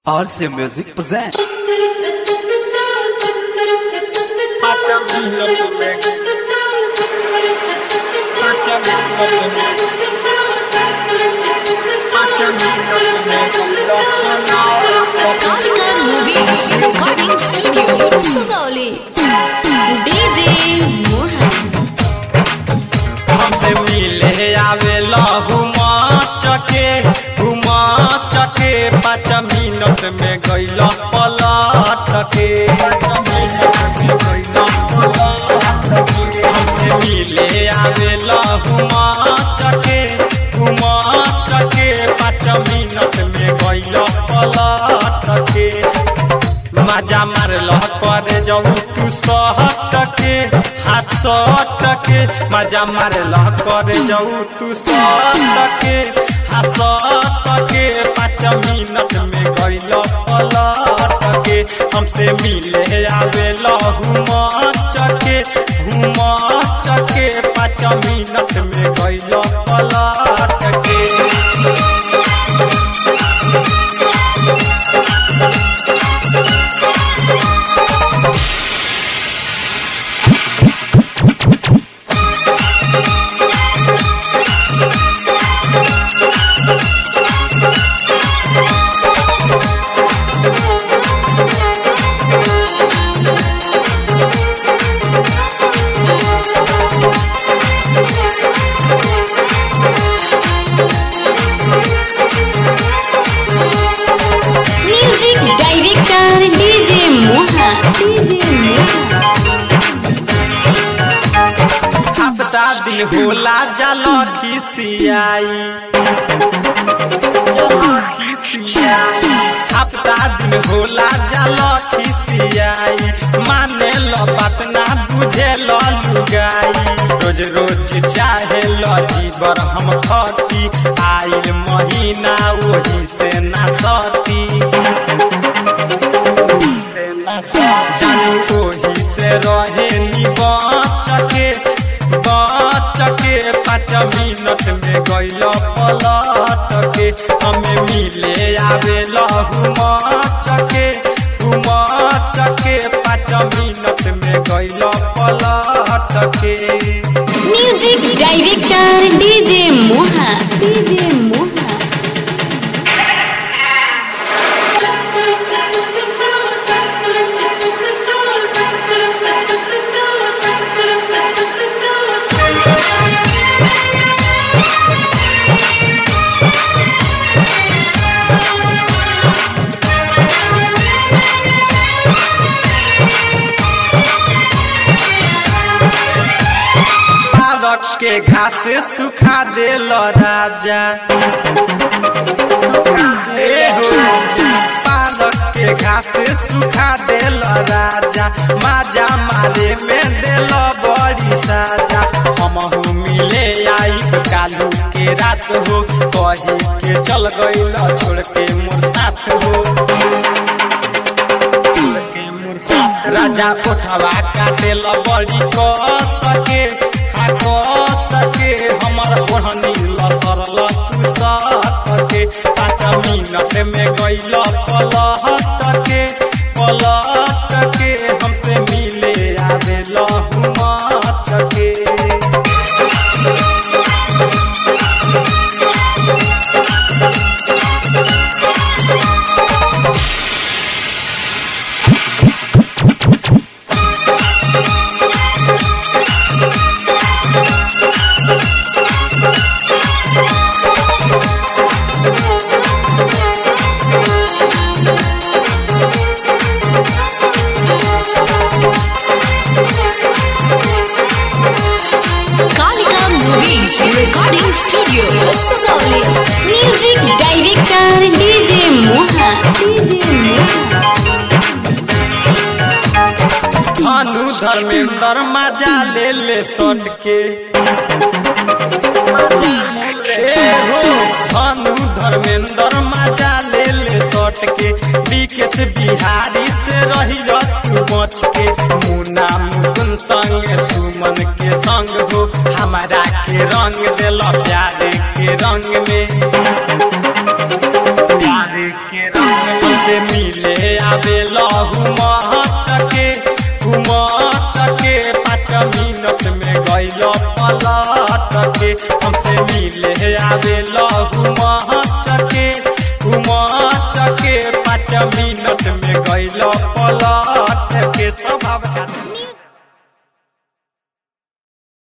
RC Music presents. Pacha vino comer. Pacha vino comer. Pacha vino comer. Kalika Movies Recording Studio, Sugauli. DJ Mohan. हमसे मिले आवे घुमा चके घुमा चके पाँच मिनट में गैल पलट के हमसे मिले आवे घुमा चके घुमा चके पाँच मिनट में गैल पलट के मजा मारल करे जाऊ तू सहट के हाथ सट के मजा मारल करे जाऊ तू सहट के हाथ सट के पाँच मिनट में गैल पलट के हमसे मिले आवे घुम चके घुम चके पाँच मिनट में गैल पलट के Music Director DJ Mohan. हफ्ता दिन होला जल खिसियाई हफ्ता दिन होला जल खिसियाई माने लो बात ना बुझे लो लुगाई रोज रोज चाहे लो जीवर हम खती आइल महीना वही से ना सती जानू ओही से रहे नी बचके बचके पाँच मिनट में गैल पलट के हमें मिले आवे लहू चके चके पाँच मिनट में गैल पलट के Music Director DJ Mohan. DJ Mohan. पालक के घास सुखा देल राजा ए हो, पालक के घास सुखा देल राजा माजा मारे में देल बड़ी साजा हम मिले आई कालू के रात हो कही के चल गईल छोड़ के मोर साथ हो राजा उठवा काटे ल बड़ी क सके आ क सके हमर ओढ़नी लसर ल तू सके पाँच मिनट में गइल पलट के पलट के हमसे मिले आवे लहुमा चके Kalika Movies Recording Studio, Sugauli. Music Director DJ Mohan. DJ Mohan. भानु धर्मेंद्र मजा ले ले सट के ए हो भानु धर्मेंद्र मजा ले ले सट के विकेश बिहारी से रही तू बच के मुन्ना मुकुन संग सुमन के संग हो हमारा के रंग दिल प्यार के रंग में प्यार के रंग से हमसे मिले आवे लहू चके घुम चके पाँच मिनट में गैल पलट के हमसे मिले आवे लहू चके घुम चके पाँच मिनट में गैल पलट के स्वभाव